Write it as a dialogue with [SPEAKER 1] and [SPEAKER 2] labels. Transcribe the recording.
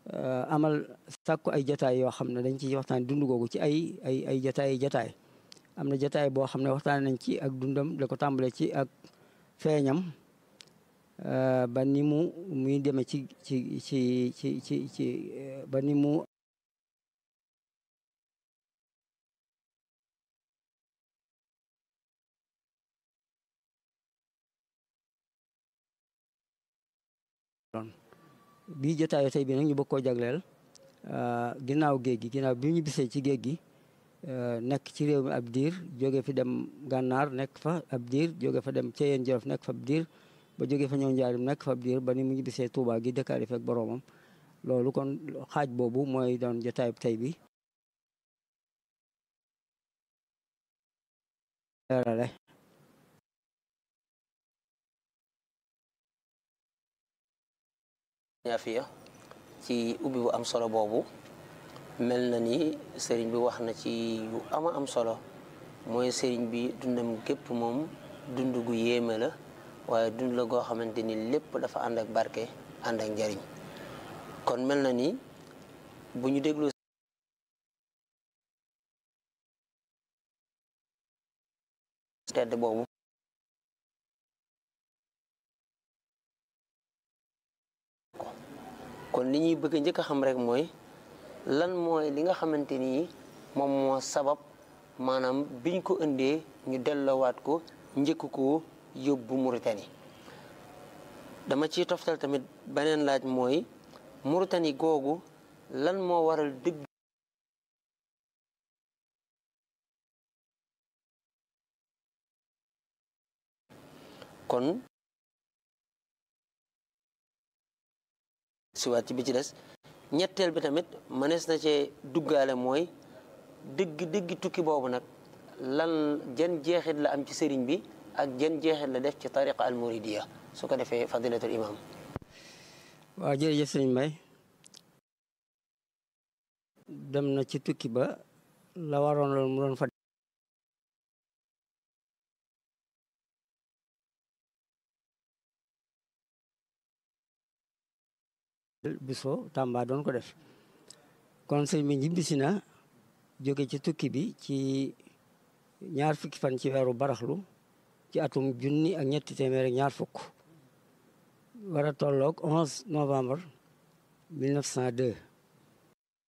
[SPEAKER 1] amal sàkku ay jataay yoo xam ne dañ ci waxtaan dund googu ci ay ay ay jataay jataay am na jataay boo xam ne waxtaan nañ ci ak dundam da ko tàmbale ci ak feeñam ba ni mu muy demee ci ci ci ci ci ci ba ni mu bii jotaayu tey bi nag ñu bëgg koo jagleel ginnaaw géej gi ginnaaw bi ñu bisee ci géej gi nekk ci réew mi ab diir jóge fi dem gànnaar nekk fa ab diir jóge fa dem Ceyeen Jolof nekk fa ab diir ba jóge fa ñëw njaarim nekk fa ab diir ba ni mu ñu bisee Tuubaa gi dëkkaale fekk boroomam loolu kon xaaj boobu mooy doon jotaayu tey bi leerale
[SPEAKER 2] ñaafiya ci ubbi bu am solo boobu mel na ni sëriñ bi wax na ci yu ama am solo mooy sëriñ bi dundam gépp moom dund gu yéeme la waaye dund la goo xamante ni lépp dafa ànd ak barke ànd ak njariñ kon mel na ni bu ñu déglu tedd boobu kon li ñuy bëgg njëkk a xam rek mooy lan mooy li nga xamante ni moom moo sabab maanaam biñ ko indee ñu delloowaat ko njëkk ko yóbbu Mauritanie dama ciy toftal tamit beneen laaj mooy Mauritanie googu lan moo waral dëgg kon siwaat ci bi ci des ñetteel bi tamit mënees na cee duggaale mooy dëgg dëgg tukki boobu nag lan jan jeexit la am ci sëriñ bi ak jan jeexit la def ci tariqa al muridiya su ko defee fadilatul imam
[SPEAKER 1] waaw jërëjëf sëriñ Mbay dem na ci tukki ba la waroon loolu mu doon fa biso Tamba doon ko def kon sëñ bi ñibbisi na jóge ci tukki bi ci ñaar fukki fan ci weeru baraxlu ci atum junni ak ñetti téeméer ak ñaar fukk war a tolloog 11 novembre 1902